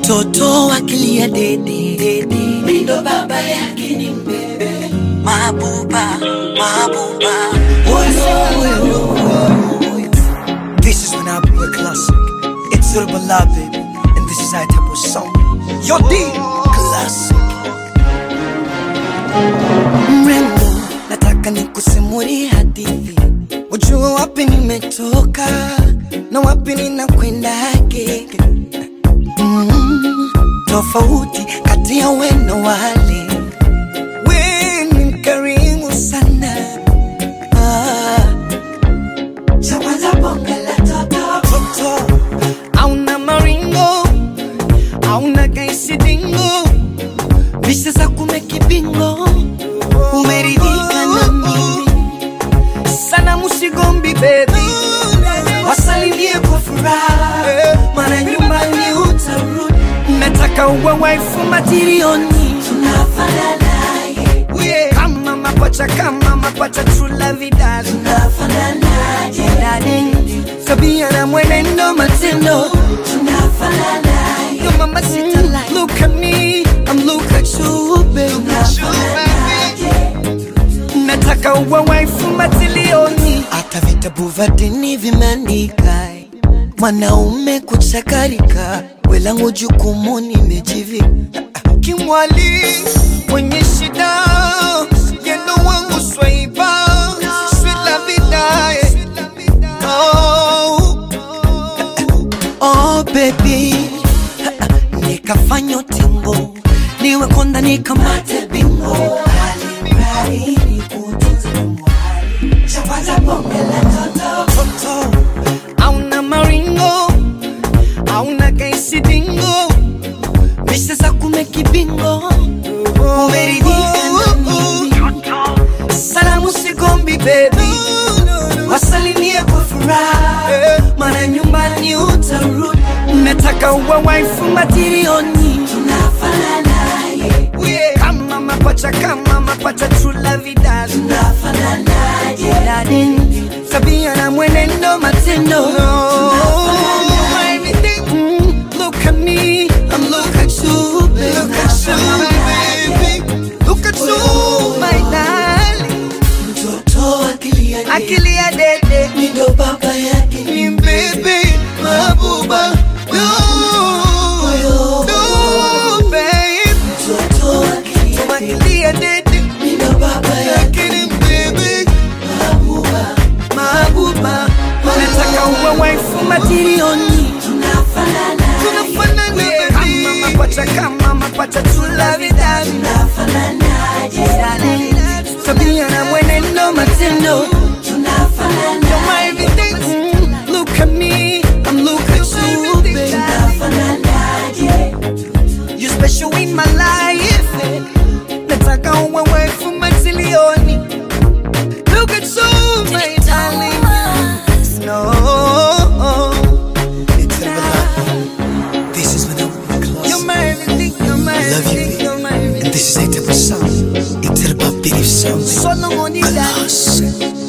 mtoto akilia dede dede, mindo baba yake ni mbebe mabuba mabuba Oyo, oyo, oyo. This is when I play a classic. It's Urbala, baby. And this is our type of song. Yo, D, classic. Mrembo, nataka nikusimulie hadithi. Ujue wapi nimetoka na wapi ninakwendage. Mm, tofauti kati ya we na wale. We ni mkarimu sana. Ah. Cha kwanza bonge la toto toto, auna maringo, auna kaisidingo, visha za kumekibingo, umeridhika na mimi sana, musigombi baby, wasalimie kwa furaha, maana nyumbani utarudi. Nataka uwe waifu matirioni, tunafanana yeah. kama mapacha kama mapacha trula vidali tunafananaje darling tabia na mwenendo matendo tunafananaje yo mama sita like look at me I'm look at you baby nataka uwe waifu matilioni hata vitabu vya dini vimeandika mwanaume kuchakarika welangu jukumu nimejivika kimwali mwenye shida yendo wangu swaiba swila vidae oh. oh baby nikafanya utingo niwe konda nikamate bingo Alimradi nikutunze mwali. Chapata bonge la toto. Toto. Auna maringo auna kaisidingo Misha za kumekibingo umeridhika na mimi salamu sigombi baby wasalimie kwa furaha maana nyumbani utarudi nataka uwe waifu matirioni tunafananaje kama mapacha kama mapacha trula vidali tunafananaje darling tabia na mwenendo matendo Everything, mm, look at me I'm look at you baby look at you baby look at you my darling mtoto akilia akilia dede nindo baba yake ni mbebe mabuba no, no, babe. mtoto akilia dede nindo baba yake ni mbebe mabuba mabuba nataka uwe waifu matirioni tunafanana kama mapacha kama mapacha tula vidani tunafananaje tabia na mwenendo matendo tunafanana You're my everything mm, look at me I'm look at you baby You special in my life eh. nataka uwe waifu matilioni Look at you my darling No It's a This is when I would be close You're my everything You're my I love you, everything baby. You're my everything And this is a type of song. It's about belief sound. Solo money Alas.